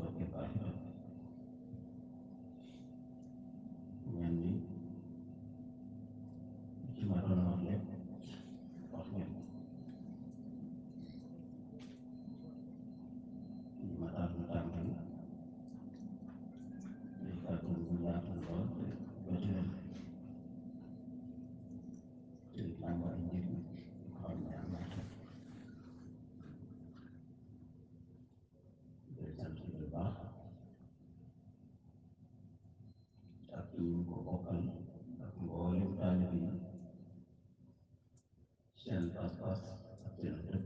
toppee baax itam mel ni ci ma doon wax lépp wax ngeen li ma taal mu tàmbali day kàddu bu yaatu lool te bëti leen te làmb ay njëriñ yoo xam ne am na solo day sant bu baax ak ñu ko bokkal ak mboolem taalib yi seen pas-pas ak seen dëkk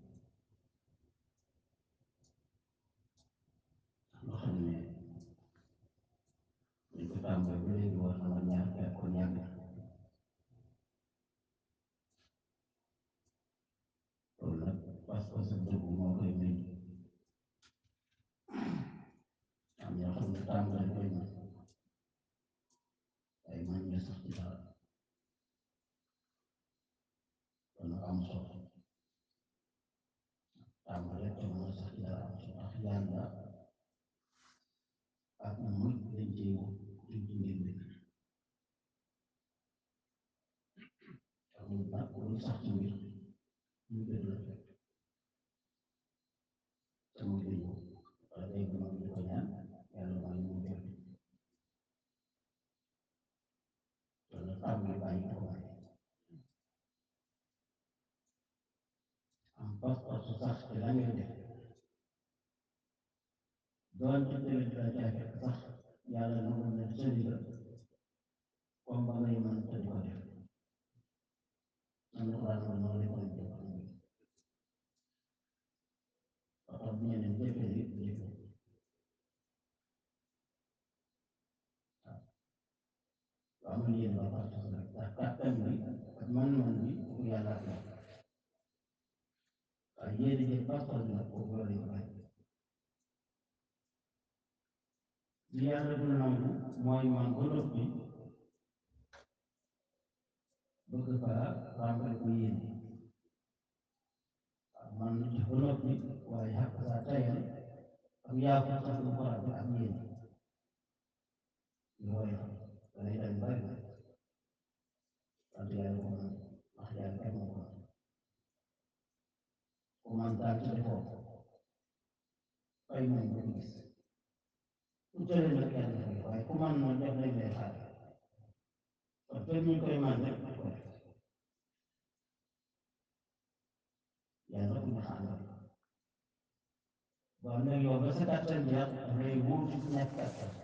loo xam ne dañ ko tàmbali ba léegi war na ma ñaar fekk ko ñàgg loolu nag pas-pas ak dëgg moo koy may am ñoo xam ne tàmbali koy na ay man ñu sax ci dara kon am solo tàmbali te mën a sax ci dara am solo ndax yàlla ak muy dañ cee wut dañ ci ngir dëkk amul nag lu sax ci mbir ñu gën la fekk te muy dañ ko wala day gën a di ko ñaan yàlla mooy mu jot kon nag tàmbali bàyyi ko waaye am pas-pas su sax ci la ngay def doonte déwén dina jafe sax yàlla nangu na sëriñ la comme ba ngay mën te di ko def am na ko daan ko noonu la ko def ba tax bu ñeneen jëfe li jëfe waaw amul yéen ba parce que nag ndax kàttan bi ak man-man bi pour yàlla ak moom waaye yéen jël pas-pas bi nag pour loolu ko bàyyi li yàlla du nangu mooy man ba noppi bëgg faa ràmbale ko yéen waaw man na ci ba noppi waaye xaq saa tayal ak yaa ko sax lu ko ràmbale ak yéen yooyu danay dañ bari na wante yàlla ko mën ndax yàlla kenn moo ko mën ku man daal ci defoo fay moom bu gis ku jëlee nag yàlla fay waaye ku man na def lañ lay xaar kon fekk ñu koy man rek ko def yàlla ku ñu xaaral boo am nag yow ba sa kàttan jeex dafay wuutu ñàkk kàttan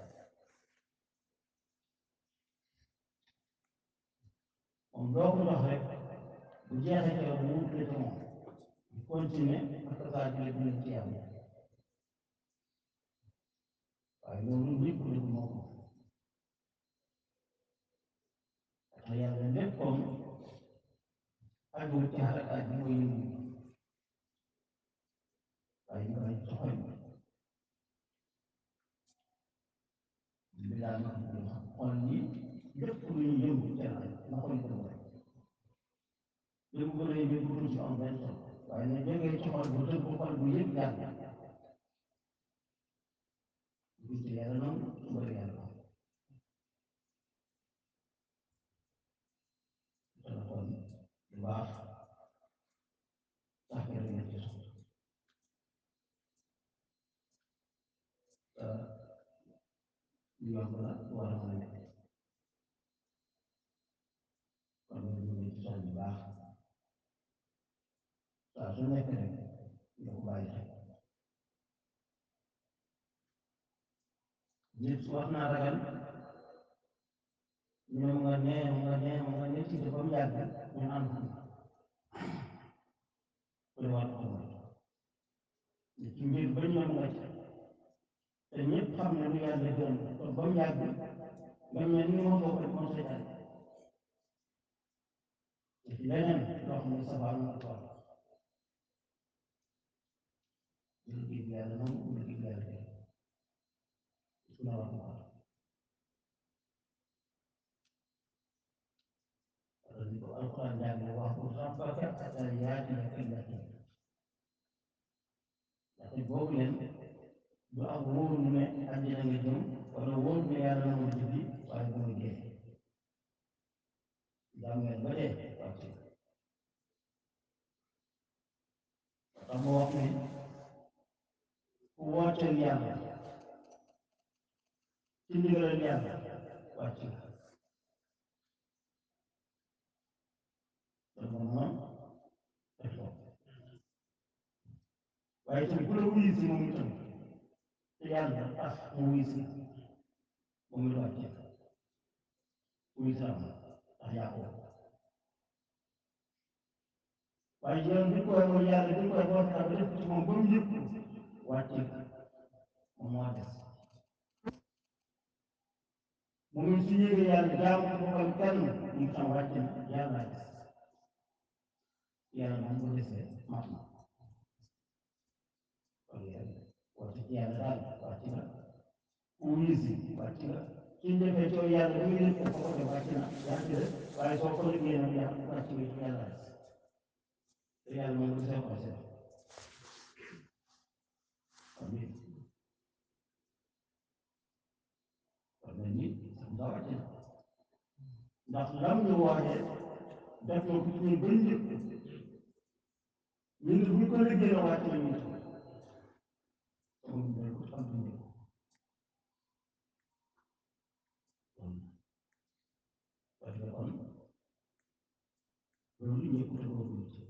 moom doo ko jox rek bu jeexee ci yow mu wut la ci moom di continuer parce que saa jëlee dina ci yàlla waaye loolu lépp lépp moo ko te yàlla léppam aju ci xarakaat bi mooy yëngu waaye ñu koy soxal bi daa ma xam xol yi lépp lu ñu yëngu ci yàlla na xol ko rek yëngu ko lay yëngu ko ci am benn solo waaye na jógee ci xol bu tënk xol bu yëpp yàlla gis yàlla noonu su bëri yàlla dana kon lu baax sax nga dina ci soxla te lu yomb la war a mën a nekk kon ñu ngi ci soxla bu baax saa su nekk rek nga ko bàyyi xel nit wax naa ragal ñu ne mu nga nee mu nga nee mu nga nee ci ba mu yàgg ñu am xam ku ne war ko xam nit ci mbir ba ñoom nga ci te ñëpp xam ne lu yàlla gërëm kon ba mu yàgg nga mel ni moom boo ko def moom seytaan te ci leneen loo xam ne sabal na ko jël gi yàlla moom jël gi yàlla def na wax ko wala ni ko alquran jàng wax ko rabbaka hatta yaatiyaka al-yaqiin ndaxte boobu leen du ak wóoru ne àjjana nga jëm wala wóoru ne yàlla na ma jëndi waaye bu nga dee jaam ngeen ba dee wàcc tax ma wax ne ku wooteel yàlla ci ndigalal yàlla wàcc nga dama noon def ko waaye itam ku la wuyu si moom itam te yàlla tax mu wuyu si moom it wàcc wuyu si am ndax yaa ko waaye yoon bi koy mooy yàlla bi koy boo tax ba def ci moom ba mu yëpp wàcc moom moo des moom it su yëgee yàlla jaamu ko bokkal kenn mu tam wàcc na yàlla des yàlla moom bu desee mat na kon yàlla wàcc ci yàlla daal wàcc na ku wuyu si wàcc na suñ defee coow yàlla bu nga yëg ko ko def wàcc na yaa ci des waaye soo ko liggéey nag yàlla wàcc nga ci yàlla des te yàlla moom bu desee ko seet kon ni kon nag ni nga wàcc na ndax lam ñu waajee def na ko ci ñun bañ njëkk ñun bu ñu ko liggéey la wàcc na ñu tam sama mbéy ko xam nañ ko kon parce que kon loolu ñëpp te boobu ci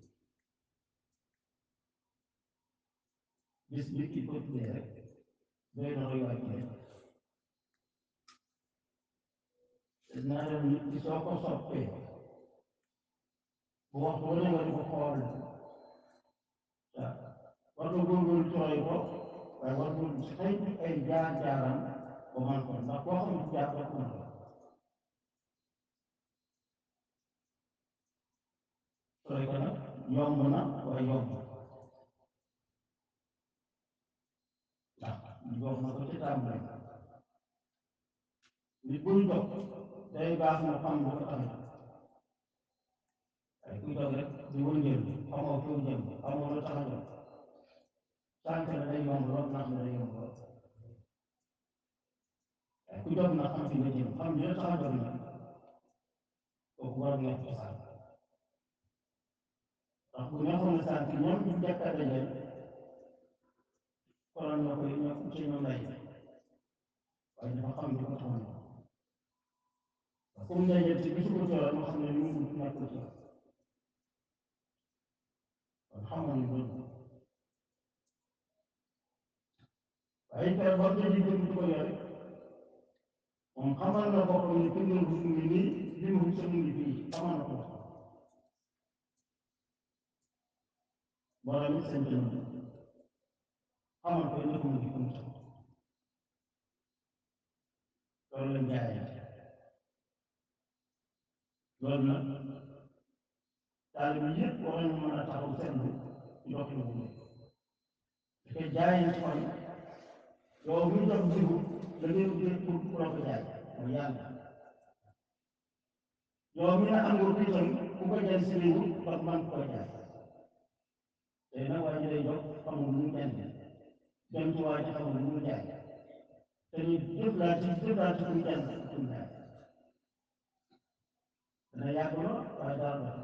bis bi ki ko tuddee rek doy na roy waay ci naa dem nit ki soo ko soppee bu waxtu wane nga di ko xool waaw war nga góorgóorlu ci roy ko waaye war nga saytu ay jaar-jaaram ba man ko ndax koo xam ne jaar ko man ko roy ko nag yomb na waaye yomb ndax jox na ko ci tàmbali nit buy dox day baax na xam lu ko tax waaye kuy dox rek di wëngeel xamoo fi mu jëm xamoo lu tax a jóg sànq na day yomb lool nax na day yomb lool waaye ku jóg na xam fi nga jëm xam li la tax a jóg nag kooku war nga ko sànq ndax bu neexoon na sànq ñoom ñu njëkk a dajal konoon ñoo koy ñoo ci ñoom lay waaye dafa xam li ko taxoon comme ndeyjal ci bisu ko coono moo xam ne li mu nekkul ci kon xamoon nañ loolu waaye kay war nga ji jëm di ko yore moom xamal na boppam ne fi ngeen gis ngi nii li mu gis mu ngi fii xamal na ko borom it sant na xamal ko ne ko mu ngi fii loolu lañ jaayee loolu nag taalibe yëpp war nañu mën a taxaw seetlu ci doxin bu nekk parce que jaayeen ci kon yow muy jox jiwu da ngay ubbee pour pour la ko jaay mooy yàlla yow mi ne am nga ko itam ku ko jaay si réew ndax man ko jaay tey nag waa ji lay jox xamul lu mu jënd dem ci waa ji xamul lu mu jaay te ñu jëflaat ci jëflaat ci suñu jënd suñu jaay dana yàgg lool waaye daal la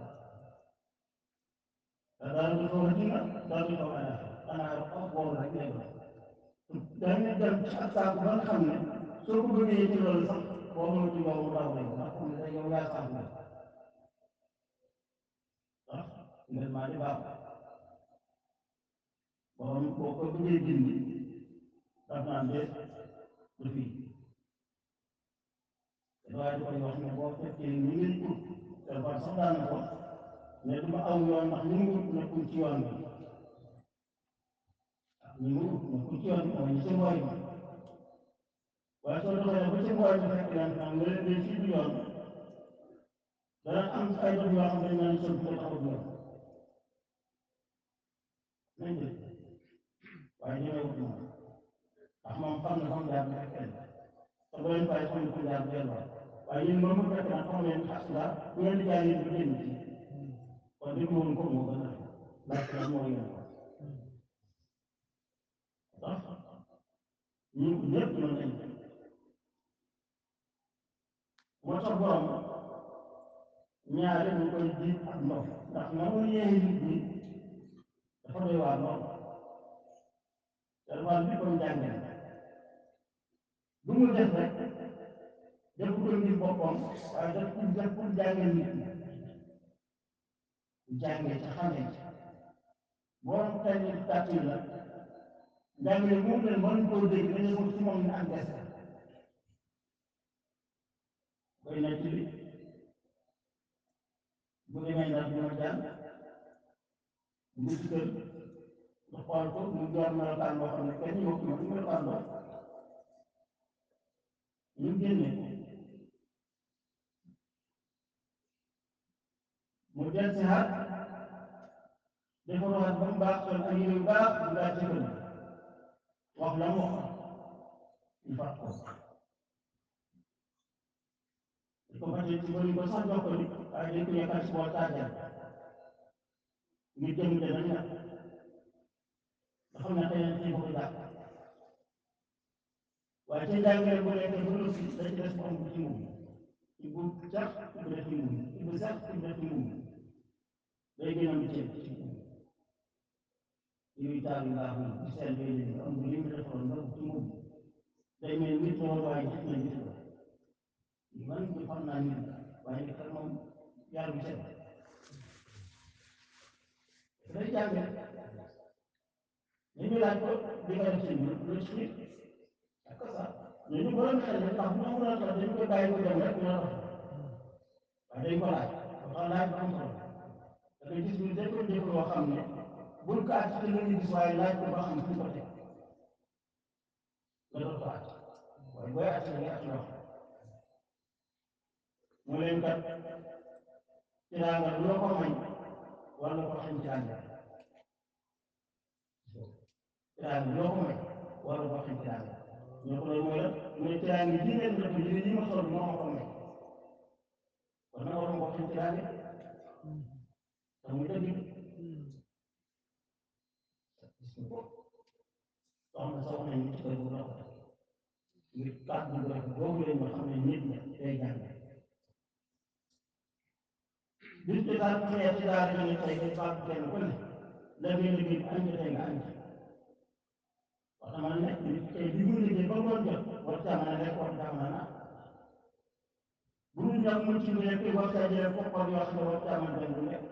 te daal du xaw a dina daal du xaw a def xanaa ak boobu rek lay doon dañuy dem ci ak saako ba nga xam ne soo ko bëggee ci loolu sax boo mënul ci yow mu daw rek ndax xam ne yow yaa saako la ndax ngeen maa di baax borom boo ko bëggee dindi daf naan de du fii waaye du koy wax ne boo fekkee ni ngay ut te war sax daan na ko mais du ma aw yoon ndax ñu ngi ut nekkul ci yoon bi ñu ngi ut nekkul ci yoon bi mooy ñu ci mbooy ma waaye soo doxee ba ci mbooy bi fekk leen xam nga leen fii du yoon dana am ay dox yoo xam ne dañ naan sol bi taxaw yoon nañ dégg waaye ñemee wut moom ndax moom xam na xam jaar bu fekkee te bu leen bàyyi xam ne ko jaar bu delluwaat waaye yéen moom mu fekk nag xam leen xas la bu ngeen di jaay yéen bu génn ci kon déglu woon ko moo gën a laaj la moo yéen ko ndax ñu ñëpp mën nañ moo tax borom ñaare ñu koy jiit ak ndox ndax na mu yéene nit ñi dafa doy waar lool te wàll bi kon jànge na lu mu def rek def ko ngir boppam waaye def pour def pour jànge nit ñi jànge ca xamee ci borom xel yi tàtt yi la jàngale moom leen mën koo dégg dañu ko ci moom ne ak des koy na ci li bu demee ndax dina jàng mu ci kër nga xool ko mu door melokaan boo xam ne kenn ñu ko mën melokaan boo ñu génne ko mu del si xaat defaruwaat ba mu baax sol ay yére yu baax mu daal ci kër wax la mu wax ñu fàtt ko ko fàtte ci bëri ko sax jox ko ni waaye dañ ko yekkal ci bool taajal ngir jëm te nañ la nga xam ne xëy na ko jàpp waaye ca jàngale bu nekkee ba noppi da ci des mu am bu ci moom ci bu sax ci bu def ci moom ci bu sax ci bu def ci moom day gën a am ceeb ci moom yooyu taal yu baax yi ci seen bay léegi am bu li mu defoon nga ci moom day mel nit moo waaye gis na gis la man ñu xam naa nit waaye nit ak moom yàlla bu set day jànge ñu laaj ko di nga def ci ñun lu ci ak ça mais ñu borom xel ne ndax bu ñu mën a tax dañu koy bàyyi ko dem rek ñu la waaye dañ ko laaj dafa laaj ba am solo da ngay gis ñu dañ ko def loo xam ne bul ko àcc te nga gis waaye laaj ko ba xam fu ko teg nga doon ko àcc waaye booy àcc da ngay àcc loo xam mu leen kat tiraanga lu la ko may wala ko xañ tiraanga tiraanga lu la ko may wala ko xañ tiraanga ñu ko loolu mooy la mu ne tiraanga ji ngeen def ji yi ma sol moo ma ko may kon nag war nga ko xañ tiraanga te muy dëgg soxna soxna ñu ci kër bu la ko ngir kàddu bu rafet boobu leen nga xam ne nit ña day jàng bis bi daal bu ñëwee ci daara ñu ne tey dañ fàtte kenn ku ne la ngay liggéey bi añ tey nga añ ci wax dama ne nit tey li mu liggéey ba ngoon jot war caa mën a lekk war caa mën a naan bu ñu ñàkk mu ci nekk war caa jëlee koppar yoo xam ne war caa mën a dem du lekk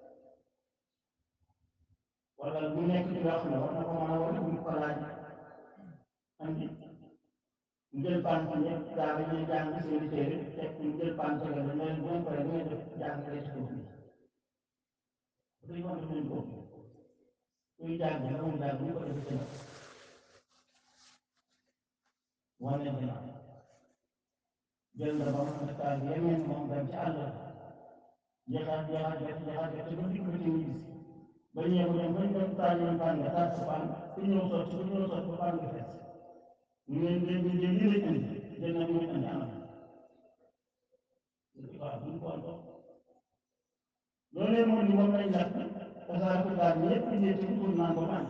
wala bu nekk ci yoo xam ne war na ko mën a wala bu ñu ko laaj andi mu jël paan ci ñëpp daara ñuy jàng seen i téere teg mu jël paan ci la ne leen bu ngeen paree bu ngeen def jàng rek ci kooku dañu wax ne leen kooku kuy jàng nga mu jàng bu ñu ko defee seen wane dina jël nga ba mu nekkaat yeneen moom dem ci àll jeexaat jeexaat jot jeexaat jot ba dikk ba ci ñu gis ba ñëw dem ba ñu dem taal ñu paan nga taal sa paan ku ñëw sotti ku ñëw sotti ba paan nga fees ñu leen leen ñu jël lii lañ indi jël na ñu indi anam waaw duñ ko antoon loolee moom ni moom lañ lakk tasaare ko daal ñëpp ñu ci pour naan ba man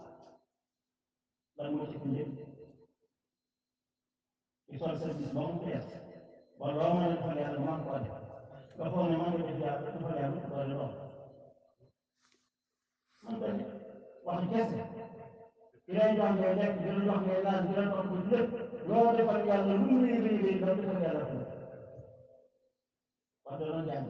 lan moo ci ko njëkk ci sol service ba mu fees ba loo mën a defal yàlla man ko def nga foog ne man nga def yàlla defal yàlla doole lool man ko ne wax kese ki lay jox ngay lekk di la jox ngay naan di la topp lépp loo defal yàlla lu mu rëy rëy rëy doo defal yàlla ko wax dëgg jàng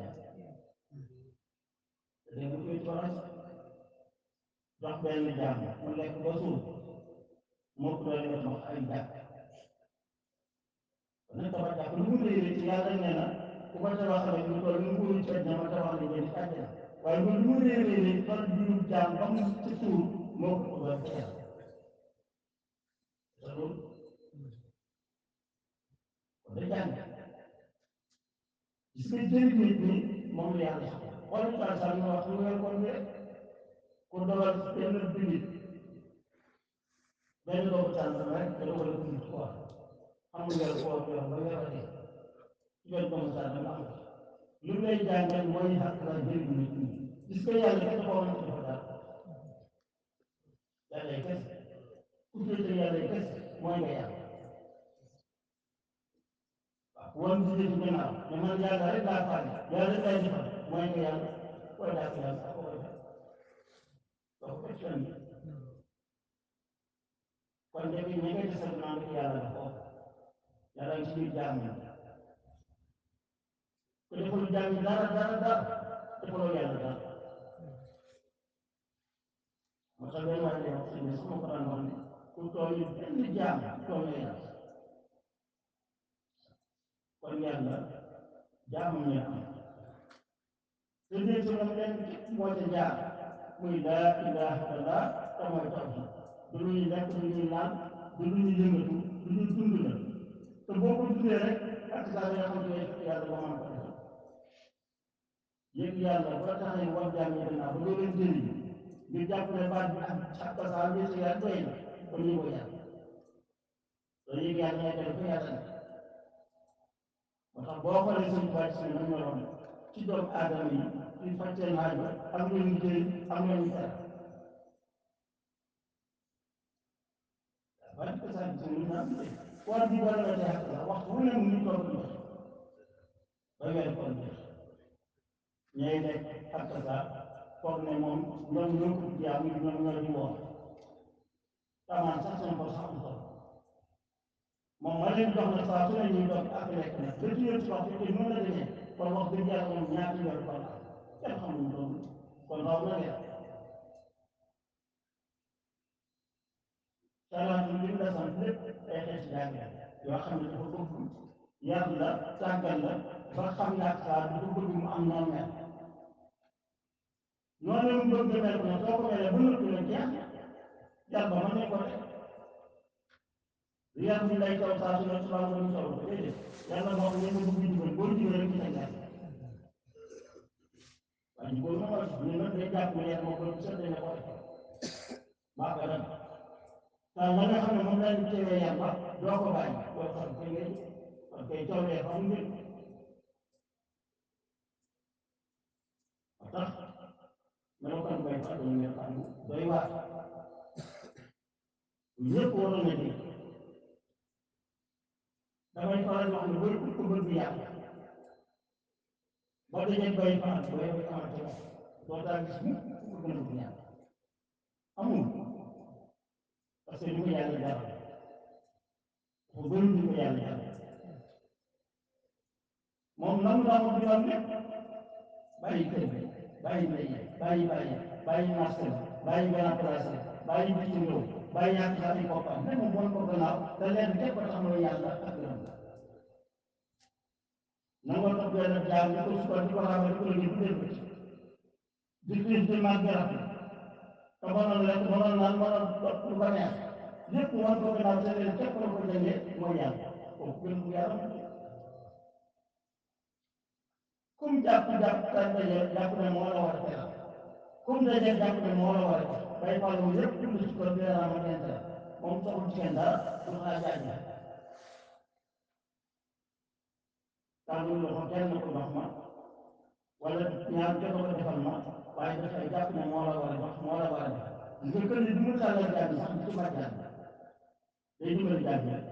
dégg nga koy toog jox benn jaam mu lekk ba suur moo ko doole nga jox ay jàpp kon nag tabax jàpp lu mu rëy rëy ci yàlla nee na ku ko tabax rek lu toll ni mu ko ci àddina ma tabax la jënd ci àddina waaye lu mu rëy rëy rëy fan jurub jaam ba mu ci suur moo ko doole ci yàlla loolu kon day jàng gis nga jëriñ nit ñi moom la yàlla soxla xool ñu daal sax ñu wax ñu weer kon rek ku dogal benn binit benn doomu tànn rek nga dogal ko nit quoi xam nga weer koo yor ba weer a dee ci benn doomu tànn nga am lu lay jàngal mooy xaq la jëriñ nit ñi gis nga yàlla kenn xool na ci dafa daal yàlla ay kese ku féete yàlla ay kese mooy nga yàlla waaw woon di jëf gannaaw ne man yàlla rek laa faale yàlla rek lay defal mooy nga yàlla koy daa ko yàlla ko koy def doo ko fenn kon def yi ña ngay desal naan ko yàlla dafa ko yàlla ngi ci biir jaam yi ku deful jaam yi dara dara dara defaloo yàlla dara moo tax benn waay day wax sëñ bi sama ko daan wax ne ku tooñ benn jaam tooñ la yàlla kon yàlla jaamu ñu am te dee ci moom lenn képp moo ca jaar muy laa ilaha illallah te mooy tawhid du lu ñuy lekk du ñuy naan du lu ñuy yëngatu du ñuy dund la te boo ko dundee rek ak saa yi nga xam ne yàlla ba mën ko defal yëg yàlla ba tax ne war jaam yi gannaaw ba doo leen jëriñ ngir jàpp ne baat bi ak ak tasaa bi sa yàlla doy na kon ñu ko yàlla loolu yëg yàlla ngay def fa yàlla ne moo tax boo xoolee seen tubaab si ne meloon ci doomu aadama yi ci faj seen aajo am lu ñu jëriñ am lu ñu tere waaye ko saa gis ñu naan war bi boo demee ak la waxtu wu ne mu ngi toog di joxe ba weer kon jeex ñooy nekk ak sa foog ne moom ñoom ñoo ko jaamu ñoom ñoo di woon tamaan sax seen ko sax am solo moom ma leen jox na saa su ne ñuy doon ak lekk nag ba ci ci wax te noonu la demee kon wax dëgg yàlla moom ñaata weer kon am kenn xamul loolu kon raw na weer salaatu li mu la sant lépp ay xeeti jàngale yoo xam ne dafa bëgg yar la tàggal la ba xam ne ak saa dafa bëgg mu am noonu mel noonu la mu bëgg mel ko nag soo ko melee ba noppi la jeex yar ba mën nañ ko def yar bi lay taw saa su ne subaa nga ñu taw ko déedéet yàlla moo xam ne nga bëgg jubal boo jubal rek ci sa ñaar waaye jubal ma mooy ñu nag day jàpp ne yar moo ko sedd ne ko def maa ko def waaw la nga xam ne moom lañ teewee yar ba doo ko bàyyi doo xam koy ngay kon koy toolee xam ngeen tax melokaan bay fa doon melokaan doy waar ñëpp waroon na dégg damay faral di wax ne bëri ko bëgg yàlla boo dajee bay fa ak bay bay amante moom doo daa gis mukk ku gën a bëgg yàlla amul parce que li ko yàlla jaral dafa bëri li ko yàlla jaral moom nam la mo diwal lépp bàyyi kër bi bàyyi mbay bàyyi bàyyi bàyyi marché ba bàyyi grand place bàyyi bitim réew bàyyi yàq sax ay boppam ne moom bon ko gannaaw te leen képp tax mooy yàlla ak gërëm nangoo topp yàlla jaam di ko sukkal di ko xamal di ko liggéey bu dee bëccëg di xiif di màgg garab te mënoon lekk mënoon naan mënoon topp lu ko neex lépp wan ko gannaaw te leen képp la ko jëndee mooy yàlla kooku gën bu yàlla kum jàpp jàpp tan daje jàpp ne moo la war a teral kum daje jàpp ne moo la war a teral bay fàllu lépp dund ci ko dina ma intérêt moom soxul ci kenn dara du xanaa jaaj la tàllul loxo kenn ko jox ma wala ñaar kenn ko defal ma waaye dafay jàpp ne moo la war a jox moo la war a def nga kër yi du mu tàllal jaaj sax di ci mat jaaj day dimbali jaaj rek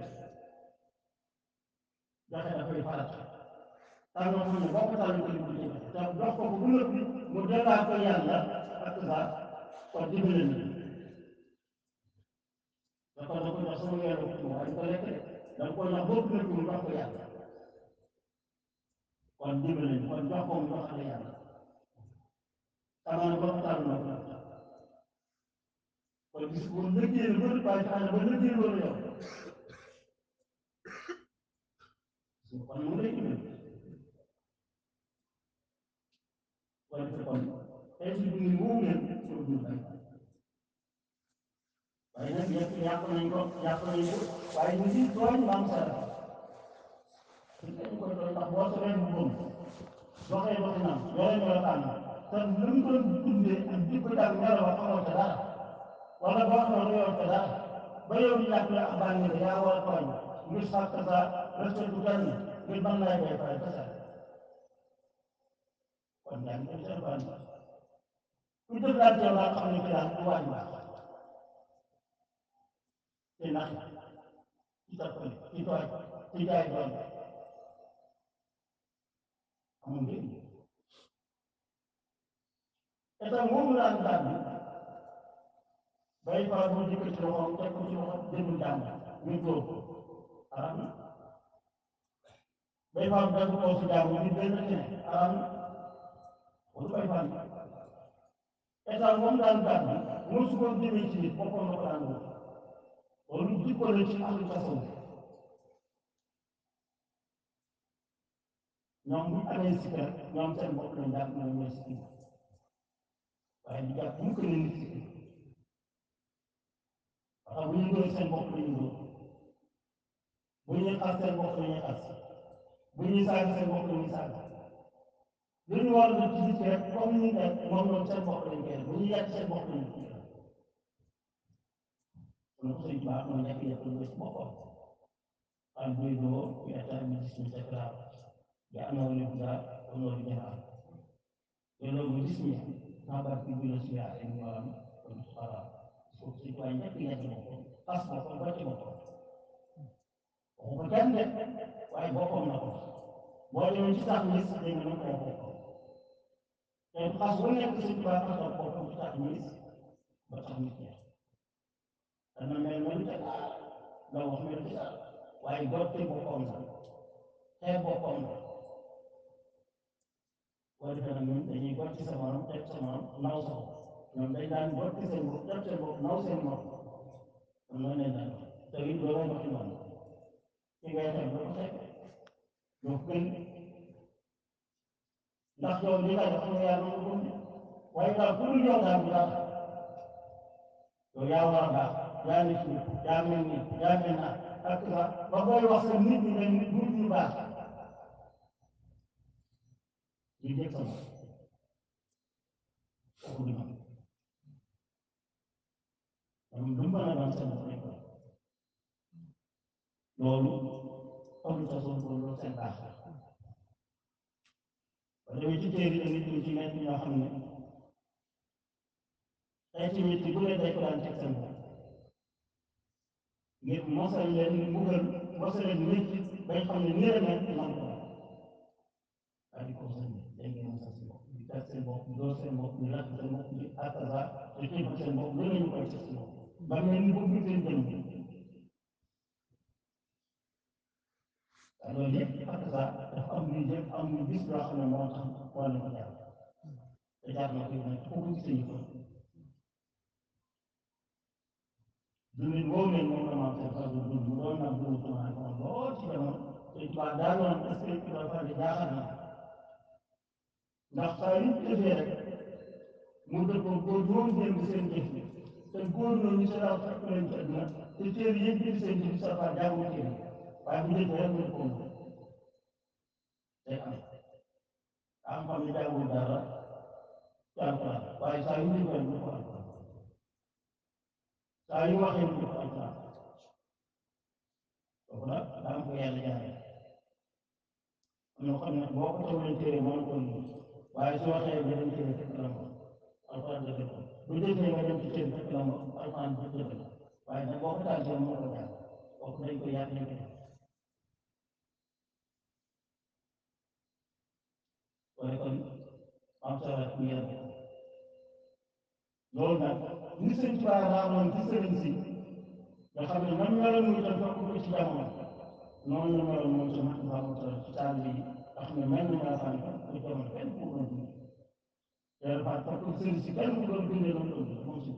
joxe dafay farat tax nga xam ne boo ko tàllu ko di ci te jox ko ko bu nëpp mu dellaa ko yàlla ak sa kon dimbali na dafa da ko jox sama weeru ko waaye ko lekk de da ko jox bopp nëpp mu jox ko yàlla kon dimbali na kon jox ko mu jox la yàlla xamaa boo ko tàllu na ko kon gis bu lëggee na bëri waaye tax na ba lëggee loolu yow kon mu lay dimbali wala te kon tey ci dund woowu leen pour dund bay waaye nag yëpp yàq nañ ko yàq nañ ko waaye ñu ngi tooñ maam sara ñu koy koy tooñ ndax boo soree bu bëm doxee doxinam yore melokaan te lu mu doon dundee ak jikko jàng melo ba xamoo ca dara wala boo xamoo lu yor ca dara ba yow ñu jàpp ne ab bànni la yaa war a tooñ ngir sàkk sa respect bu kenn ngir mën lay bay fay kese kon yaa ngi koy seen bànni ku jëflante yow daal xam ne ki daal du waaj baax te nax ci tappale ci tooñ ci jaay doole amul njëriñ état moomu daan daal bi bay faa bu jëkk ci loxoom teg ko ci loxo jëmul jàmm ñu dóor ko araam na bay faa bu dagg kaw si jàmm ñu benn ci ne araam na wala bay faa bi état moom daan daal bi moo su ko jëmee ci nit boppam la ko daan wóor loolu jikko la ci ahlu tasawuf ñoom bu amee sikka ñoom seen bopp lañ jàpp ñoom ñooy sikki waaye di jàpp mukk ne nit sikki parce que bu ñu dóor seen bopp la ñu dóor bu ñuy xas seen bopp la ñuy xas bu ñuy saaga seen bopp la ñuy saaga lu ñu war a def ci nit ki rek comme ni def moom loolu seen bopp lañ koy def bu ñuy yàq seen bopp la ñu koy def kon ko sëñ baax moo nekk yëpp lu ci boppam xam buy doo yu état bi gis ñu sa grave ya anoo li buda anoo li jamaa loolu mu gis ñi xabar bi bu la si yaa ay ñoom kon xalaat foofu si tuwaay ñëpp ñett boppam xas boppam ba ci boppam waxu ko kenn de waaye boppam na ko boo demee ci tax mis dégg nga ko wax boppam te xas bu nekk si tubaab xasal boppam ci tax mis ba tax mis ñeex dana mel mel te la wax mel te waaye gotti boppam la xeeb boppam la boo defee nag ñun dañuy gotti sa morom teg sa morom naw sa bopp ñoom dañ daan gotti seen bopp teg seen bopp naw seen morom kon noonu leen daan wax te it looloo waxi noonu ki ngay xeeb doo ko xeeb doo ko gën ndax yow li nga def mooy yàlla ko gën waaye daal ku dul yow daal bu baax yow yaa war a baax yaa nit ñi yaa mel ni yaa mel naa ak sa ba koy wax sa nit ñi ne nit ñu baax di dégg sama kooku di man ñoom lu mën a doon seen bopp lañ ko loolu amul sa soon loolu seen baax la ba demee ci téere yi nit ñi ci nekk ñoo xam ne ay ci nit bu ne day ko daan teg seen bopp ngir mosal leen mbugal mosal leen nit bañ xam ne nii la nekk man ko waaye di ko mosal nit day ngeen mosal seen bopp di teg seen bopp di door seen bopp di lakk seen bopp di akaza di xiifal seen bopp lu nañu koy teg seen bopp ba mel ni bëgg seen jëm bi waaye loolu yëpp akaza dafa am luy jëm am luy gis loo xam ne moo tax moo leen ko jaar te jaar na ko nag foofu gis nañu ko dundin woowu leen moom la maam seen xel dund mu doon nag dund tumaan moom lool ci jamono te tubaab daa doon est-ce que tubaab fa di jaaxal na ndax saa yu defee rek mu dëpp góor ñoom démb seen jëf te góor ñooñu sa daaw fekk leen ci àdduna te téere yëpp bind seen jëf sa fa jaamu téere waaye bu njëkk rek mu ko moom day am am xam ne jaamul dara ci alquran waaye saa yu ñu koy mu ko alquran saa yu waxee mu ko alquran kooku nag daa am ko yàlla jaaree am na xam ne boo ko tawlee téere mën ko lii waaye su waxee nga dem téere fekk la moom alquran dëgg la bu jëfee nga dem ci téere fekk la moom alquran dëgg la waaye nag boo ko tàntee moo ko jaar kooku dañ ko yàq dañ ko def waaye kon am solo ñu yem loolu nag ni sëñ Tuubaa raamoon ci sëriñ si nga xam ne man meloon muy tam fekk ko ci jamono noonu la meloon moom ci mat baa mu toll ci taalibe yi nga xam ne mel ni maa xam ne ko jamono kenn ku doon dund yàlla faa fekk sëriñ si kenn ku doon dundee noonu doon dund moom si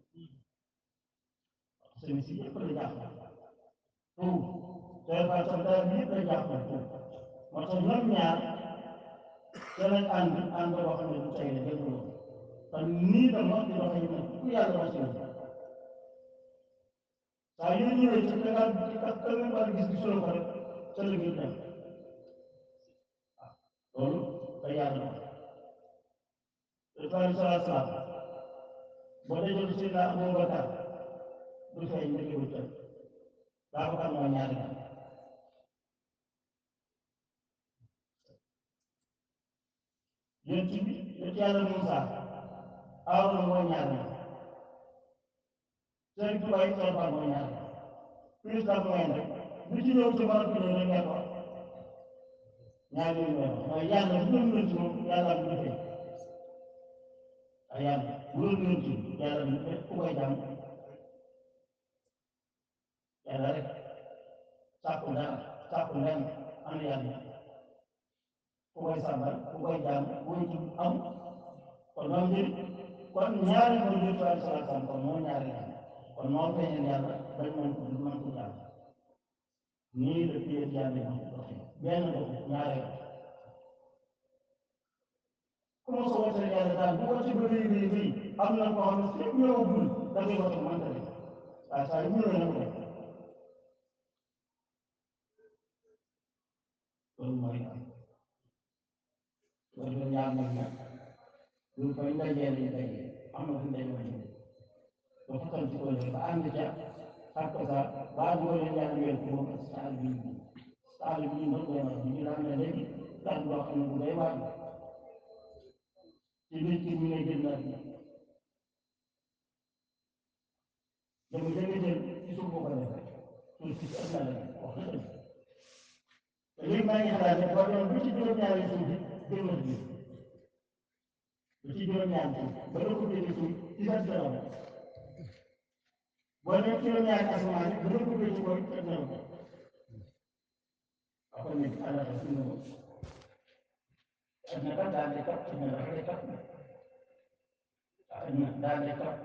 sëriñ si yëpp la jàppale tout yàlla faa sax daal yëpp la jàppale tout moo tax ñoom ñaar danañ ànd ànd boo xam ne du tey la jënd loolu te nii la mos di doxee ne ku yàlla mos yow saa yu ñëwee ci kanam ci kanam wàllu gis gisuloo ko rek ca la ngir dem waaw loolu da yàlla dox Ibrahima salaa salaam boo dajoo ci Seydina Abubakar du feeñ ndeke wu tëj Babacar mooy ñaari gan yéen ci yéen yàlla Moussa Aaroona mooy ñaar ñi Sëriñ Tuubaa yi Sëriñ Fall mooy ñaar ñi plus la moyenne rek lu ci ñëw ci barab bi ñëw rek ngeen wax ñaar yooyu la wax mooy yàlla bu doon doon ci moom yàlla bu defee ay yàlla bu doon doon ci yàlla bu defee ku koy jàmm yàlla rek sàkku dara sàkku lenn am yàlla ku koy sàmbal ku koy jàmm bu ci am kon noonu mbir kon ñaari mooy jël ci wàllu salaam kon moo ñaari yàlla kon moo feeñal yàlla dañ mën ko mën ko jàmm nii la téye yàlla yi di doxee benn doxu ñaare yoon ku ma sa wootee yàlla daal bu ko ci ba léegi léegi am na koo xam ne fépp ñëwagul da ngay woote mënta dem waaye saa yu ñëwee na ko def loolu mooy am loolu la ñaar ñoom nag ñu koy ndajee lañ dajee am na fu ñu dajee woon ba fakkal ci koy ba ànd ca ak sa ba ànd ko leen yàlla wér ko moom ak saal bi saal bi ñu doon koy ñu daan ne léegi daal boo xam ne bu day waaj ci biir ci ñu ne jël naa bi dama jënd jël ci suuf boo ko defee suuf si ëpp na la wax na dëgg te léegi maa ngi xalaat ne boo doon bu ci juróom-ñaari suuf bi jël na bi bu ci juróom-ñaari suuf ba la ko jëlee suuf ci sa dara boo nekk juróom-ñaari asamaan yi ba la ko jëlee koy teg na ko kon nag ala ta suñu adna kat daal di kat adna dafa di kat adna daal di kat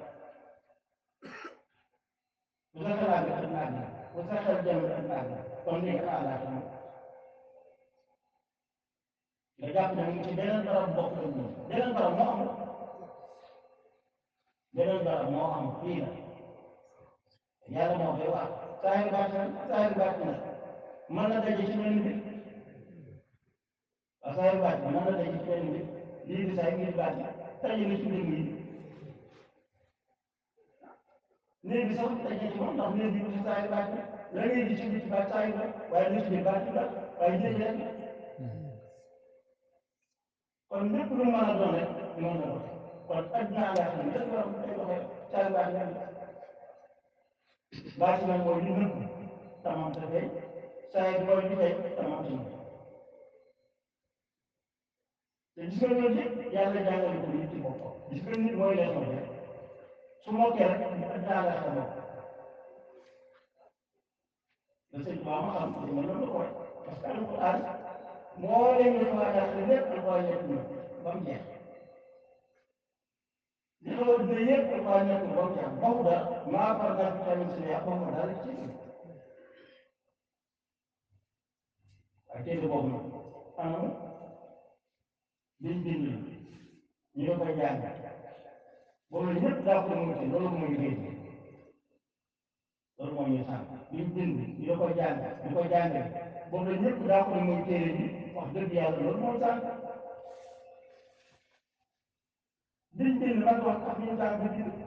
bu sa xalaat bi adna adna bu sa xel jëm adna adna kon léegi ana ala ta nga jàpp ne mu ci beneen barab bokk la ñu beneen barab moo am beneen barab moo am fii la yàlla moo koy wax saa yu baax na saa yu baax na mën na daje ci benn bi waaw saa yu baax na mën na daje ci benn bi lii di saa yu ngir baax daje na ci benn yi néeg bi sax daje ci moom ndax néeg bi aussi saa yu baax na la ngay gis ci biir baax saa yu baax waaye lu ci biir baax baax waaye néeg rek kon lépp lu mën a doon rek noonu la doon kon adduna laa xam ne dafa war a day doxee saa yu baax na baax na mooy li nëbb tamam te fay saa yi mooy li fay tamam te nëbb te gis nga loolu yëpp yàlla jàngale ko nit ci boppam gis nga nit mooy leçon bi su mokkee rek adduna laa xam bopp le sëñ Ba ma xam li ma loolu ko wax parce que alquran moo leen ñu waa daal lépp alquran nekk na ba mu jeex li xaw a dina yëpp alquran nekk na ba mu jeex boobu daal maa far naa fi tamit si yàq boobu daal ci waaye téere boobu nag anam liñ bind ñu ngi koy jàng boobu la ñëpp daa ko mën ci loolu mooy géej loolu mooy ñu sànq liñ bind ñu ngi koy jàng ñu koy jàngale boobu la ñëpp daa ko mooy téere bi wax dëgg yàlla loolu mooy sànq liñ bind man wax ak ñu sànq bi bind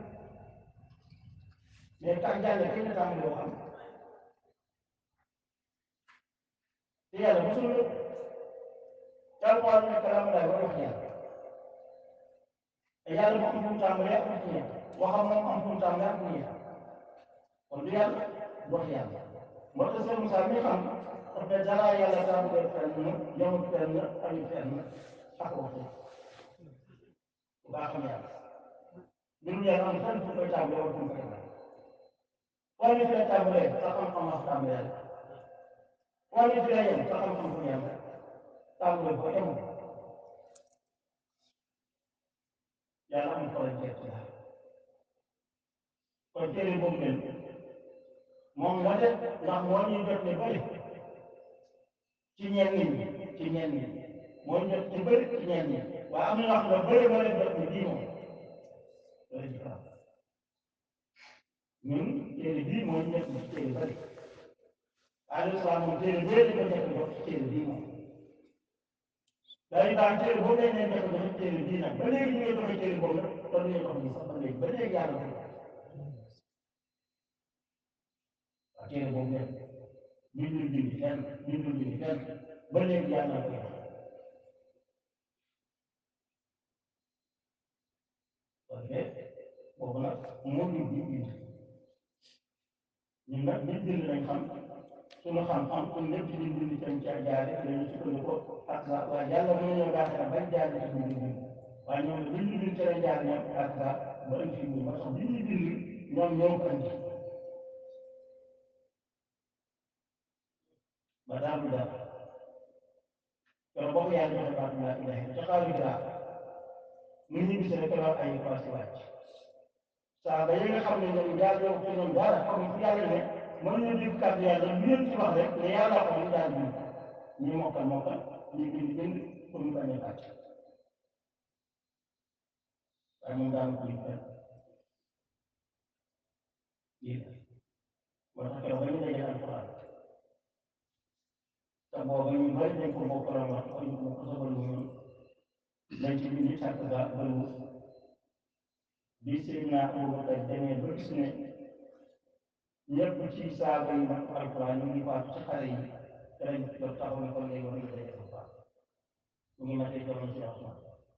mais ka jàlle kañ la tàmbali yoo xam te yàlla mosul lépp yàlla moo ne kalaam laay war wax yàlla te yàlla moo am fu mu tàmbalee ak fu mu ñeent waxam moom am fu mu tàmbalee ak fu mu ñeent kon du yàlla du wax yàlla moo tax sëñ Moussa mi xam daf ne dara yàlla tàmbalee fenn yemul fenn ayu fenn ak waxtu bu baax xam yàlla mbirum yàlla am fenn fu koy tàmbalee wala fu mu koy tàmbalee foo ñu fi la tàmbalee sa xam-xam ak tàmbalee la foo ñu fi la yem sa xam-xam fu yem tàmbalee ko yemul yàlla amul xoolal jeex ci daal kon téere boobu leen moom la def ndax moo ñuy jot ne bëri ci ñenn ñi ci ñenn ñi moo ñu jot ci bëri ci ñenn ñi waaye am na ñoo xam ne bëri moo leen jot ne bii moom loolu ci kaw ñun téere bii moo ñu jot ci téere bëri alayhi salaam moom téere bëri dañ ko jot jot ci téere bii moom day baax téere boobu lañ leen jot jot ci téere bii nag ba léegi ñu ngi joxe téere boobu nag kon ñu jox ñu sax ba léegi ba léegi yàlla ko waaw téere boobu nekk bindul bindi fenn bindul bindi fenn ba léegi yàlla koy wax parce que boobu nag moo ñu bind bind ñun nag bind bind lañ xam suñu xam-xam suñu lépp ci bind bind tam ca jaare dañu sukkandiku ak sa waaye yàlla mën nañoo baaxee bañ jaare ci bind bind waaye ñoom li ñu bind ci la jaar ñoom ak sa ba indi fi ñu ba tax li ñu bind ñoom ñoo ko indi ba daal du dara keroog boo ko yàlla joxe baatu laa ilaha illa ca xaaru gira mu ñibbi si rek keroog ay passé wàcc saa ba yi nga xam ne ñoom jaar yow ci ñoom dara xam fu yàlla ne mën nañu dégg kàddu yàlla lu leen ci wax rek ne yàlla ko ñu daal bind ñi mokkal mokkal ñi bind bind pour ñu bañ a bàcc waaye moom daal ko yëg benn lii la moo tax keroog ba ñu dajee alquran te booba ñu bari dañ ko bokkaloon wax ko ñu ko ko sobal mu ñoom lañ ci bind sàkk ga bëriwul bi Seydina Abubakar demee ba gis ne ñëpp ci saaba yi nag alquran ñu ngi faatu ci xare yi te lañ jot taxaw ne kon léegi war nañu daje ko faat ñu ngi matee jamono ci Osman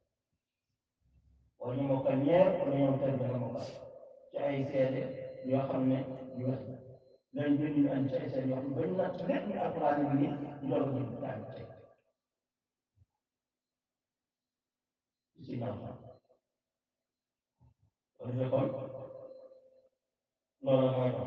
wala ñu mokkal ñeer wala ñoom tey dana mokkal ci ay seede yoo xam ne yu wér lañ bind ñu andi ci ay seede yoo xam ne ba ñu natt lépp ñu alquran bi nii ñu doog a jël daal tey ci ñaaw sax kon defee kon loolu mooy dox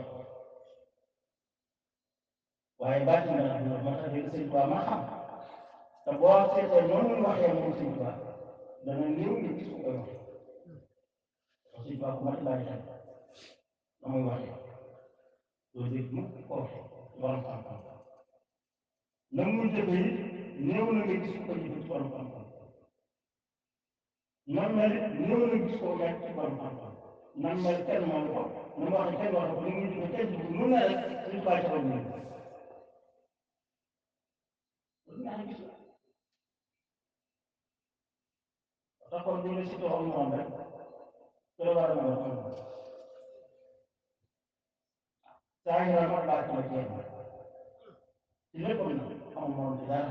waaye baati na nag moo tax léegi sëñ Tuubaa ma xam te boo seetee noonu muy waxee moom sëñ Tuubaa dana néew nga gis ko koy waxee parce que sëñ Tuubaa ku mat bàyyi xel na muy waxee doo dégg mukk ko waxee borom xam-xam na muy jëfe it néew na nga gis ko jëfe ci borom xam-xam nam mel it néew na gis ko mel ci borom xam-xam nam mel kenn moom ko na mu waxee kenn wax ko ni muy jëfe kenn jëfe nu ne rek sëñ Tuubaa ca borom tax kon bu ñu la cité woon moom rek te la war a mën a am saa yu rafet laa ci la jéem ci lépp na amul moom ci dara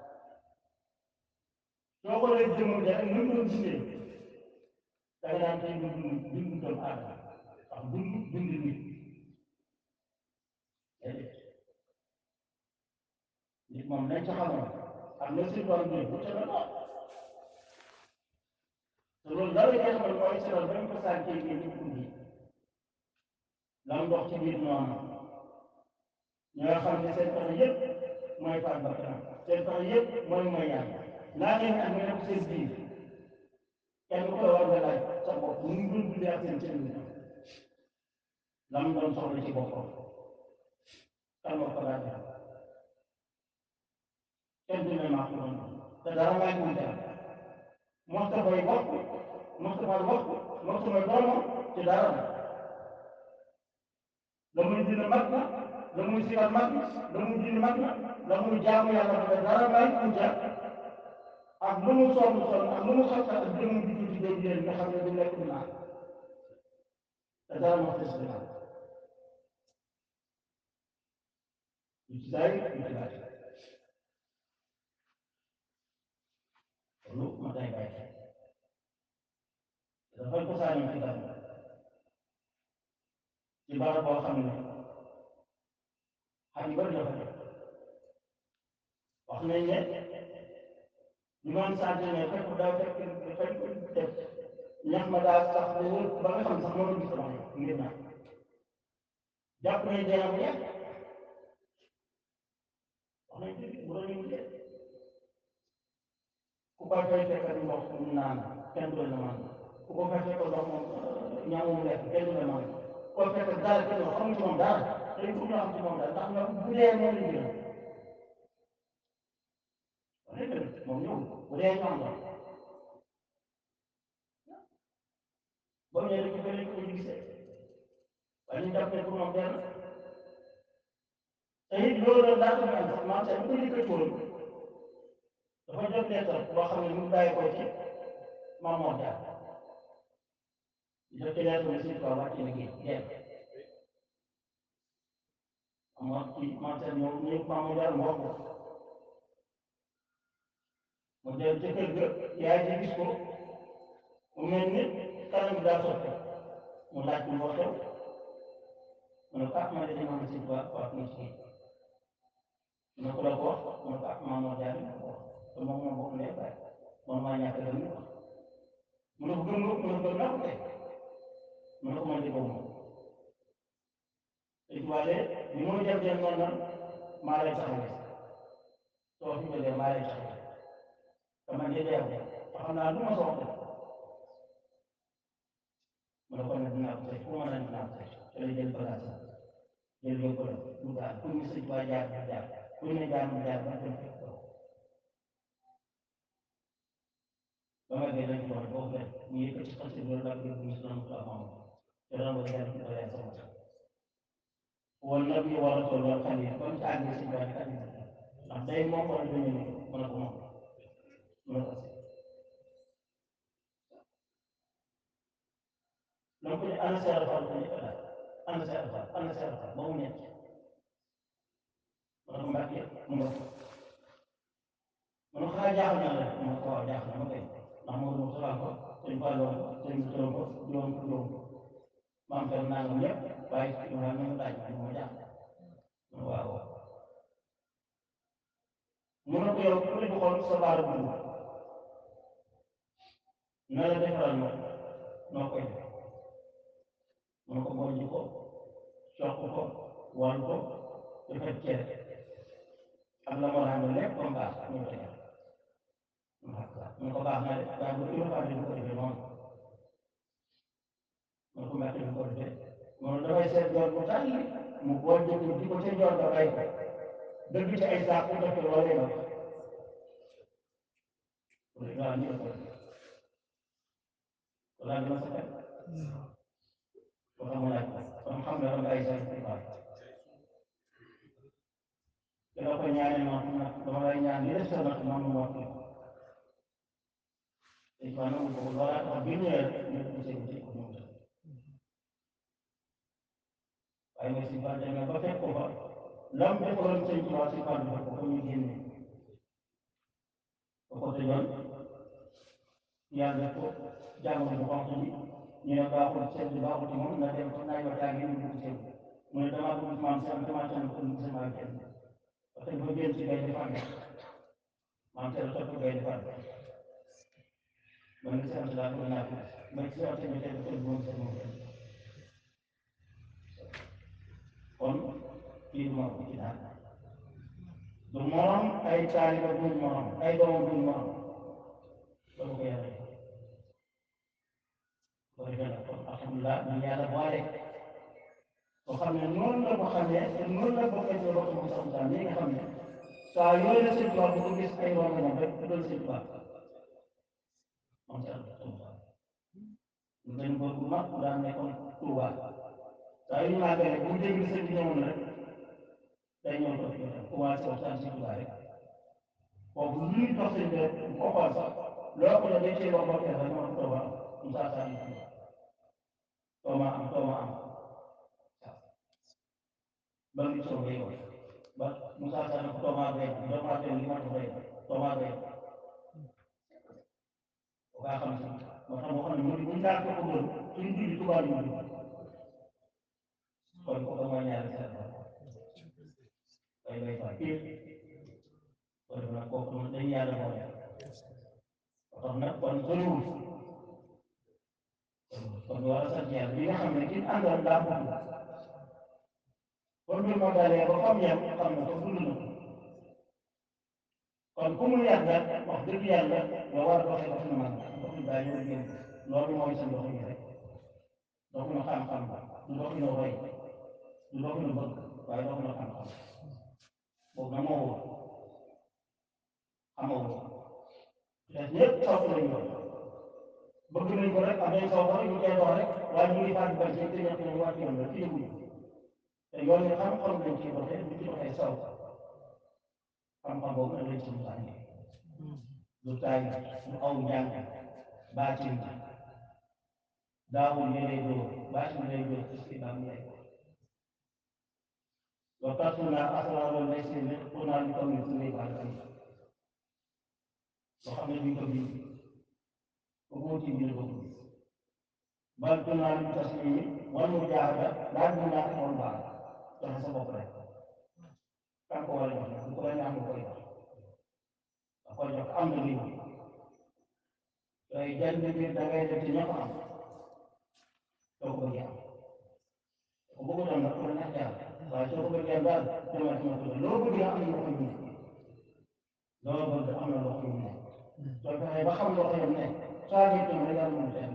soo ko lay jëmm ja rek mën doon gisee da nga daan tey dund dund doomu aadama ndax dund dund nit nit moom lañ ca xamoon am na si doon bi bu ca la doon te loolu dara ngay xamal mooy seetal bañ ko sànkee ngeen ñu guddi lam dox ci biir noonu ñi nga xam ne seen pexe yëpp mooy faat ba kanam seen pexe yëpp mooy mooy yàlla naa leen am nga nekk seen biir kenn ku la war nga laaj sa bopp mu ngi doon dundee ak seen cër lam doon soxla ci boppam kan moo ko daan def kenn du ne maa ko doon te dara maa ngi wuute Moustapha yi wax Moustapha wax Moustapha doomam ci dara la muy dina mag na la muy sigal mag na la muy dina mag na la muy jaamu yàlla ba dara may wuute ak lu mu sonn sonn ak lu mu xas ak jëmu bi ci dégg yéen nga xam ne du lekk du naan te dara moo des ginnaaw lu ci daay lu ci laaj loolu ma day bàyyi dafay ko saañoon ci dara ci barab boo xam ne xam yu bëri dafa def wax nañ ne ñu doon sant ne fekk daa fekk fekk def ñax ma daa sax ba wër ba nga xam sax mënul gis sama ngir naa jàpp nañ dee bu yàgg wax nañ ci bu doon ñu ku ko fay fekk ndox mu naan kenn du la man ku ko fay fekk ndox moom ñaamu mu lekk kenn du la man ku ko fekk dara kenn du xam ci moom dara dañ ko ñu xam ci moom dara ndax ñoom bu dee moom lañ jël moom ñëw bu dee ñu am doon ba mu ñëwee ko fële ko ñu gisee waaye ñu jàpp ne pour moom benn te it loolu daa ko am sax marché bu ko yëkkati woon dafa jot leetar boo xam ne mu bàyyi ko ci Maam Mor Jaar jot ci leetar bi Sëñ Tuubaa wàcc liggéey jeex ama ci marché ñëw ñëw Maam Mor Jaar mu wax ko mu dem ca kër ga yaay ji gis ko mu mel ni kanam bi daa sotti mu laaj ko moo xew mu ne ko ah man de dañu am Sëñ Tuubaa wax na ci na ko la ko wax mu ne ko ah Mamadou Diagne ma ko wax te moom moo bokk ndey baay man maa ñàkk dem ñu wax mu ne ko gëm nga mu ne ko gëm naa ko tey mu ne ko man de gëm moom te tubaale bi muy dem dem noonu nag maa lay taxawee soo fi jógee maa lay taxawee te man de deewu te xam naa du ma soxla mu ne ko nag dinaa ko tey fu ma mën a dinaa ko tey te la jël bagage jël yóbbu la dugaal pour ñu sëñ waa jaar ba jaar pour ñu jaar mu jaar ba dem fekk ko ba ma gën a jox boobu rek ñu yëkkati xasee loolu laa bëgg ñu si doon ko am te doon ko jaar ci bala sama wal nabi wa rasul wal xalil ba mu ci àggee sëñ waa xalil ndax day moom wala du ñu mën a ko moom mën a ko donc ñu ana seer fal ko ñu ko daal ana seer fal ana seer fal ba mu nekk ma ne ko mbàkke mu nga ma ne ko xanaa jaaxal na la ma ne ko waaw jaaxal na ma kay ndax moo doon soxal ko sëñ Fallou ko sëñ bi tëram ko juróom ko juróom maam fer nangam yëpp waaye ci ma ne ma laaj ma ma jaaxal ma ne waaw mu ne ko yow ku ne xool sa baara dugg na la defaral ma noo koy def mu ne ko bojj ko soq ko wal ko defar cere ak la moo ànd lépp ba mu baax ñu ko def mu ne ko baax na de waaye bu kilo fàtte du ko defee noonu mu ne ko mbàkke du ko defee mu ne dafay seet yoon bu tàlli mu bojj ko di ko ca yoon ba bay ko dëgg ci ay saako def loolee na waaw ñu ko defee wala dina sa xel boo xam laaj ko kon xam nga dama ay sa ci baax te la ko ñaanee noonu nag dama lay ñaan li des sa nag moom mu wax te ci wàllu boobu loolaa tax bi ñëwee ñu ko seen ci ko moom waaye mooy si fan demee ba fekk ko fa lam defaloon sëñ ci waa si fan bi ko ñu génne ba ko tëjoon yàlla def ko jàngoro bu xonq bi ñu ne baaxul sedd baaxul ci moom na dem fa naaj wa tàng ñu dugg sedd mu ne damaa bëgg maam seen damaa tànn ko ñu sama kenn parce que ba génn ci gay defar maam seen topp gay defar man ngi sant laa bëgg naa ko ma ci sant ñu tey ko moom seen moom kon kii du ma ko ci daan du morom ay taaliba duñ morom ay doomam duñ morom loolu ko yàlla loolu defee nag kon alhamdulilah ñu yàlla boole boo xam ne noonu la ko xamee te noonu la bokkee ci loxo mu sax saa nga xam ne saa yooyu la sëñ tubaab bu ko gis ay rongañam rek doon sëñ tubaab moom ci àll ñu dañ ko bu mag daan nekkoon Touba saa yu ñu màggalee bu dégg sëñ bi ñëwoon rek day ñëw toog ñu dem commencé waxtaan ci Touba rek kooku lu ñuy dox sëñ bi rek bu ko xool sax loo ko ne day cee wax bokkee rek moo ko Touba Moussa Sall yi tooma am tooma am ba ngi soo ngay wax ba Moussa Sall ko tooma bay tooma bay li ma ko bay tooma bay o kaa xam si moo tax moo xam ne mu ñu daal ko ko gën suñu julli tubaab yi ñu kon ko mooy ñaari seen bay bay fa pire kon nag kooku moom dañu yàlla boole moo tax nag kon soriwul kon war a sant yàlla bi nga xam ne ki àndoon daa bëgg kon mbir ma dalee ba xam yam xam na ko dund na kon ku mu yàgg nag wax dëgg yàlla nga war a doxee dox na mag dox daa ñëw génn loolu mooy sa dox yi rek dox na xam-xam du dox na roy du dox na bëgg waaye dox na xam-xam boobu na moo wóor xamoo wóor te ñëpp sopp lañu woon bëgg nañ ko rek am nañ saw rek ñu koy dox rek waaye ñu ngi fàttali ba ci te ñett nañu wàcc yoon la ci yëguñu te yoon yi xam-xam lañ ciy doxee bu ci doxee saw xam-xam boobu nag lañ ci mutaane du taay du aw njàng baatin bi daawul ñu lay dóor baatin lay dóor ci si bam yaay wa tasuna asraarul lay si ne pour naa ñu toog ni suñuy baal loo xam ne duñ ko bind ko ci biir boobu bal tunaa lu taslimi wal mujaahada laaj mu naa xamoon baax joxe sa bopp rek kan ko war a jox nag bu ko la neex nga koy jox da koy jox am na lii yooyu jënd bi da ngay def ci ña ko am soo ko bëggee am ko bëggutoon nag ku la neex jaar waaye soo ko bëggee daal demal ci ma ko loo bëgg am na loo ko ñu loo bëgg am na loo ko ñu soo fexee ba xam loo ko yem ne saa ngi tëm rek yàlla mënu ci am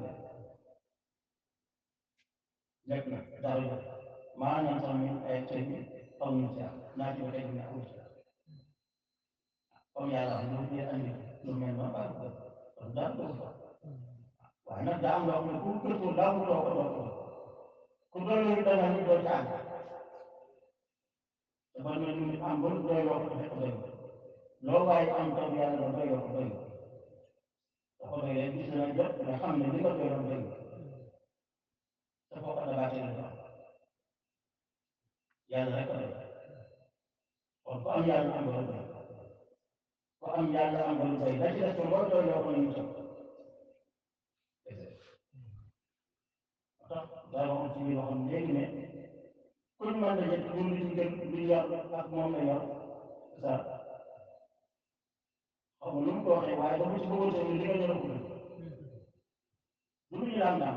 lépp nag dara jot maanaam sax ñun ay sëñ bi aw ñu ci am naa ci ba tey ne amu ci comme yàlla am lu ñu andi lu mel noonu baax ko kon daal ko ko waaye nag daa am loo xam ne ku gëstu daa mu toog ko doo ko ku doon lu dana ñu doo ci àgg dafa ne ñu am ba doy loo ko fekk doy loo waaye am taw yàlla ba doy loo ko doy da ko doy rek gis na jot nga xam ne li nga doy loo doy te foo ko dabaatee la doon yàlla rek a doy kon ku am yàlla am ba lu doy ku am yàlla am ba lu doy la ci des ko loo doy loo ko ñu toog tax daa waxoon ci biir waxoon léegi ne ku ñu mën a jël ñun li ñu gën li yor ak moom la yor sa xaw ma nu mu ko waxee waaye dafa ci bëggoon tamit li nga yor ko gën lu ñu daan daan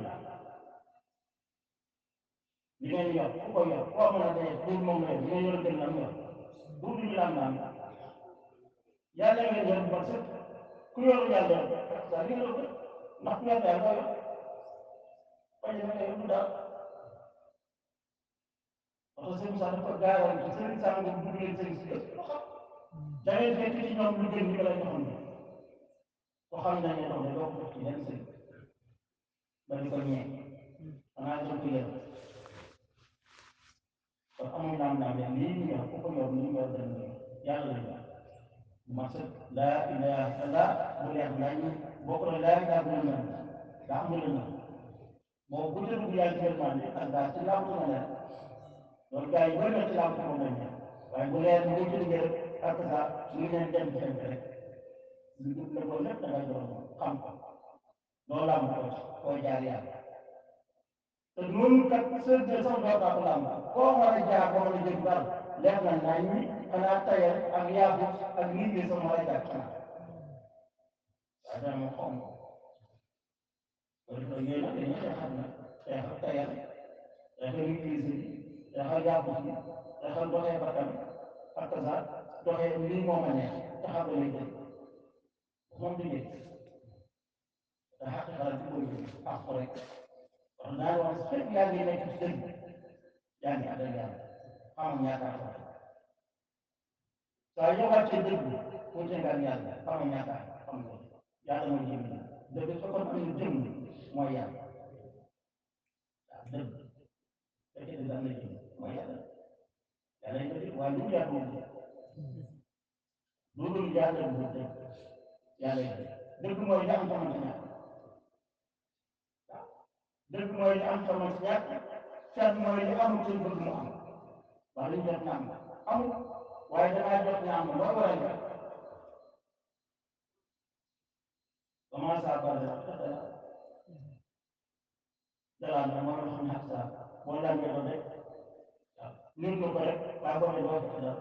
li ngeen yor ku ko yor koo mën a dee pour moom la yor li nga yor gën lam yor bu du ñu daan daan yàlla ngeen yor ba sëkk ku yor yàlla sa li nga yor ndax ku yor yàlla koo yor bañ a nekk yëpp daal parce que Moussa dafa gaaral ci sëriñ Sall nga dugg leen sëriñ si yëpp da ngay fekk ci ñoom lu gën ñu ko lay joxoon ko xam nañ ne doon doo ko def ci yenn sëriñ ba di ko ñee xanaa dañ ko yër kon amul naam naam leen lii ñu yor ku ko yor ñu yor dañ yàlla lañ yor ma sëkk laa ilaha illallah bu leer nañ bokk na laa ilaha illallah daa amul la moom bu dee dugg yàlla jël man ak daal ci laaw sama leer loolu gars yi bëri na ci laaw sama lañ ne waaye bu leer mu ci duggee rek ak ça ñu leen dem ci dem rek lu dugg la ko lépp da ngay doon xam ko loolu laa ko ci koo jaar yàlla te noonu kat seen de sax doo kaa ko laam koo war a jaar boo mën a jël dara leer na naa ñi xanaa tayal ak yaabu ak nit ñi sax war a jaar xanaa waaye dana ma xom ko loolu loolu yooyu nag dañuy xeexal nag xeexal tayal xeexal maîtrise bi xeexal yàqu bi xeexal doxee bakkan ak sa doxee lii moo ma neex taxaw lay jël moom du jël te xaq xalaat bi koy jël ak ko rek wax naa wax fekk yaa ngi nekk ci dëgg yaa ngi àndal yàlla xamam ñaata ko saa yoo wàccee dëgg mu jëngal yàlla xamam ñaata xam nga yàlla mooy jëm dëgg su ko am na jëm mooy yàlla waaw dëgg fekkee ne daan na jëm mooy yàlla yàlla yi dëgg waaye lu yàlla moom lu dul yàlla bu dëgg yàlla yi dëgg dëgg mooy li am xamante ñàkk waaw dëgg mooy li am xamante ñàkk cat mooy li amul seen bëgg mu am waaye li ñu jot na am amul waaye dangaa jot na am mooy waral nga commencé à parler dalal na moo xam ne sa boo laajee doon rek waaw ñun ko rek waa boo doo fekk dara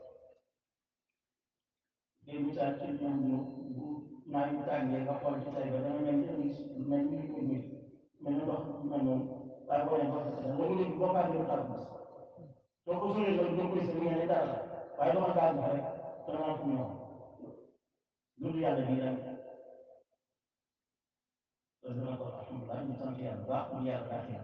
ngay misaal ci ñoom ñu bu naa yu tàngee nga xool ci say ba dana mel ni mel ni ñu ngi mel ni ndox mel noonu waaye boo doo fekk dara loolu léegi boo fàttee xar bis soo ko sóoree loolu doo koy sëñ ne dara waaye dama gaal bi rek dana am fu mu ñëw loolu yàlla bii rek loolu dana ko alhamdulilah ñu sant yàlla bu baax ñu yàlla baaxee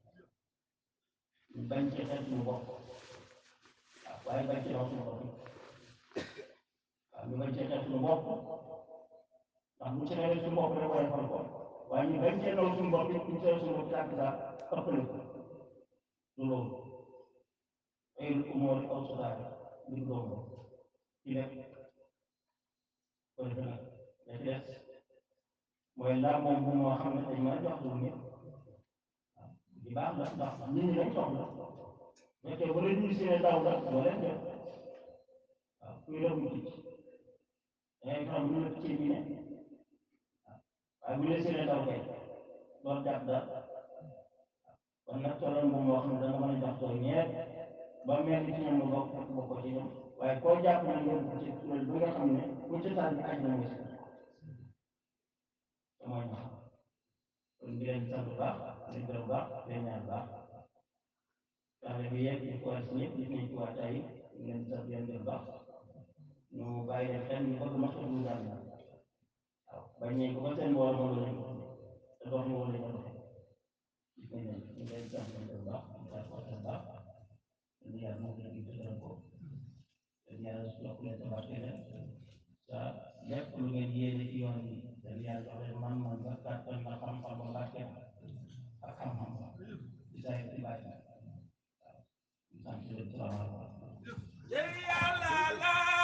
ñu bañ ci xel suñu bopp waaw waaye bañ ci raw suñu bopp waaw ñu bañ ci xel suñu bopp ndax bu ci xel suñu bopp rek waaye xool ko waaye ñu bañ ci raw suñu bopp it ñu ci raw suñu bopp tàkk saa ëppale ko du loolu ay umóori aw sudaare du loolu ci nekk ko defe nag da ci des mooy laa moom bu moo xam ne dañ mën a jox lu nit di baax la ndax nit ñi dañ soxla fekkee ba la ñuy seen daw la doo leen def waaw kuy def mu ticc dangay xam ñu la ci bi ne waaye bu la seen daw kay loolu jàpp daal kon nag tolloon bu moo xam ne danga mën a jox tooy ñeet ba mel ni ci ñoom nga bokk fekk bokkoo ci ñoom waaye koo jàpp na ngeen ko ci kuréel bi nga xam ne ku ci tànn bi aj na mooy si te mooy ma xam kon di leen sant bu baax leen gërëm baax leen ñaan baax taale bi yegg ñu ko war si ñëpp gis nañ ci waa tey ngeen sant leen gërëm baax ñu bàyyi leen xel ñu bëgg mos a dund daal waaw bañ nañ ko ba seen mbooloo moom la ñu te dox ñu wala ñu doxee gis nañ leen ñu leen sant leen gërëm baax ñu sant ko seen baax ñu yàlla moo gën a gis gërëm ko yàlla yokk leen sa barke leen sa lépp lu ngeen yéene ci yoon bi dañu yàlla jox leen man-man ba kàttan ba xam-xam ba barke ak xam-xam ba di saa ci bàyyi waaw sant leen salaamaaleykum